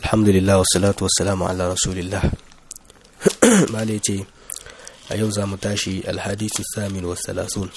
alhamdulillah wassalatu wassalamu ala rasulillah mala ce a yau za mu tashi alhadisu samin wassalasun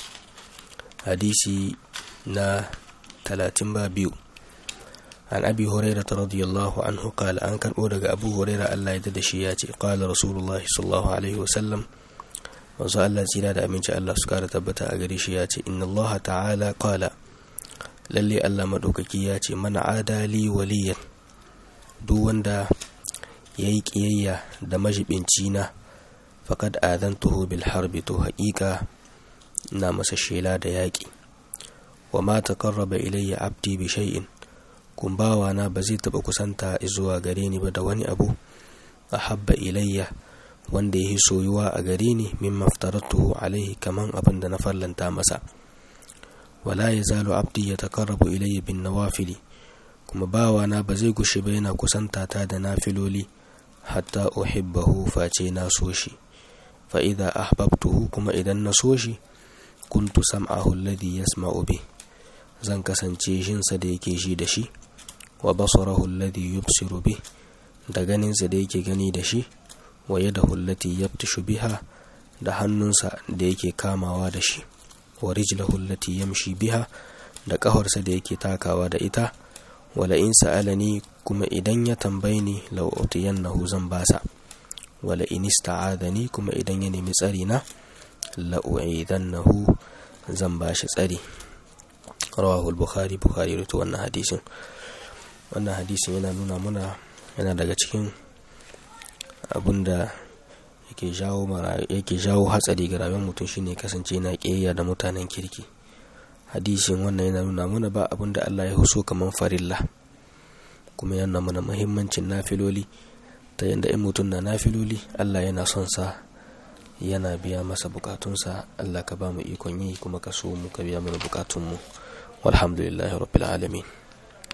hadisi na talatin ba biyu an abi huraira ta radiyallahu anhu kala an karɓo daga abu huraira allah ya da shi ya ce kala rasulullahi sallallahu alaihi wasallam wanzu allah tsira da aminci allah su kara tabbata a gare shi ya ce inna allaha ta'ala kala lalle allah maɗaukaki ya ce mana adali waliyan duk wanda ya yi ƙiyayya da majibinci na faƙad adantuhu bil harbi to haƙiƙa na masa shela da yaƙi wa ma taqarraba ilayya abdi bi shay'in kun bawa na ba zai taɓa kusanta zuwa gare ni ba da wani abu ahabba ilayya wanda ya yi soyuwa a gare ni min maftaratuhu alaihi kaman abin da na fallanta masa wala yazalu abdi yataqarrabu ilayya bin nawafili kuma bawana ba zai gushe ba yana kusanta ta da nafiloli hatta uhibbahu face na so shi fa idza ahbabtuhu kuma idan na so shi kuntu sam'ahu alladhi yasma'u bi zan kasance shinsa da yake shi da shi wa basarahu alladhi yubsiru bi da ganinsa da yake gani da shi wa yadahu allati yabtishu biha da hannunsa da yake kamawa da shi wa rijlahu allati yamshi biha da ƙafarsa da yake takawa da ita wala in sa'alani kuma idan ya tambaye ni law utiyannahu zan basa wala in ista'adani kuma idan ya nemi tsari na la u'idannahu zan bashi tsari rawahu al-bukhari bukhari rawaito wannan hadisin wannan hadisin yana nuna muna yana daga cikin abinda yake jawo yake jawo hatsari ga rayuwar mutum shine kasance na kiyayya da mutanen kirki hadisin wannan yana nuna mana ba abin da Allah ya huso kamar farilla kuma yana mana muhimmancin nafiloli ta yadda in mutum na nafiloli Allah yana son sa yana biya masa bukatunsa Allah ka ba mu ikon yi kuma ka so mu ka biya mana bukatunmu walhamdulillahi rabbil alamin